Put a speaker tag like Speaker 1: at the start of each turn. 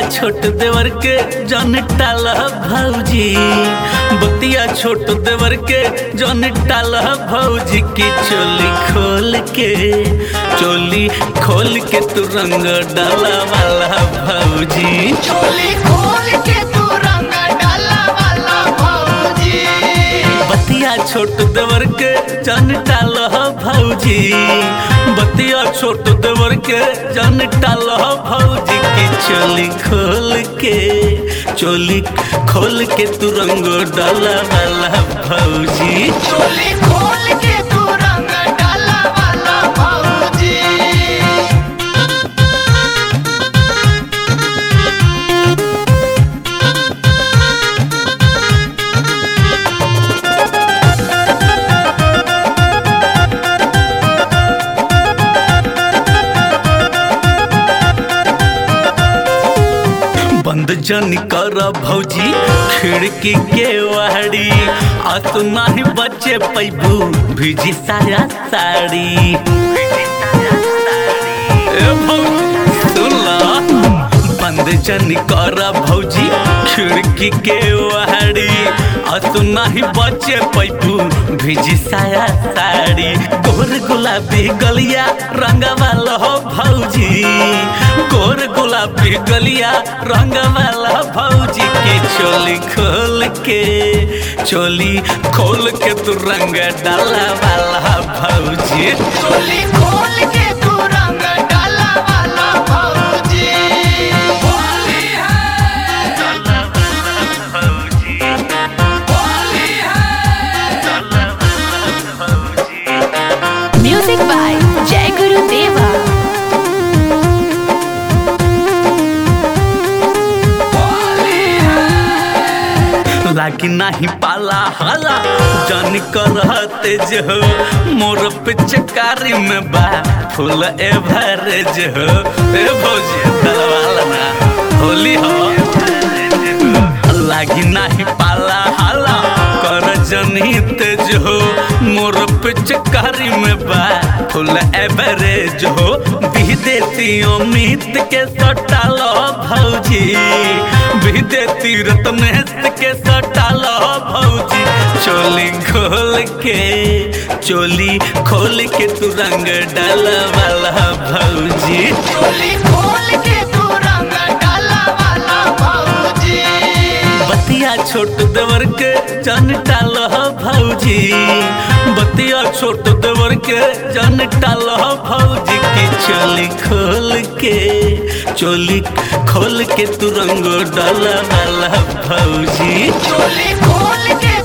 Speaker 1: छोट देवर के जन टाला भौजी बतिया छोट देवर के जन टाला भौजी की चोली खोल के चोली खोल के तू रंग डाला वाला भौजी
Speaker 2: चोली खोल के तू रंग डाला वाला भौजी
Speaker 1: बतिया छोट देवर के जन टाला भौजी बतिया छोट देवर के जन टाला भौजी की चोली खोल के चोली खोल के तू रंग डाला वाला भौजी
Speaker 2: चोली खोल के तू रंग डाला वाला भौजी
Speaker 1: बंद जन कर भौजी खिड़की के वाड़ी आ तू नाही बचे पैबू भिजी साया साड़ी ए भौजी, सुन ला। बंद जन कर भौजी खिड़की के वाड़ी आ तू नाही बचे पैबू भिजी साया साड़ी गोर गुलाबी गलिया रंग वाला हो भौजी गोर गुलाबी गलिया रंग वाला भौजी की चोली खोल के चोली खोल के तू रंग डाला वाला भौजी
Speaker 2: चोली खोल के तू रंग डाला वाला भौजी होली है
Speaker 1: भौजी
Speaker 2: होली है
Speaker 3: Music by Jai Guru Deva.
Speaker 2: Holi है
Speaker 1: लागी नाही पाला हाला जन करते जो मोर पिचकारी में बा फूल एवरेज हो ए भौजी दलवाला ना होली हो लागी नाही पाला हाला कर जनित जो मोर पिचकारी में बा फुल एवरेज हो भी देती अमित के सटालो भौजी भी देती रत्नेश के सटालो भौजी चोली खोल के चोली खोल के तू रंग डाल वाला भौजी
Speaker 2: चोली खोल के तू रंग डाला वाला भौजी
Speaker 1: बतिया छोट देवर के जन टाल भौजी बतिया छोट देवर के जन टाल भौजी की चोली खोल के चोली खोल के तू रंग डाला वाला भौजी
Speaker 2: चोली खोल के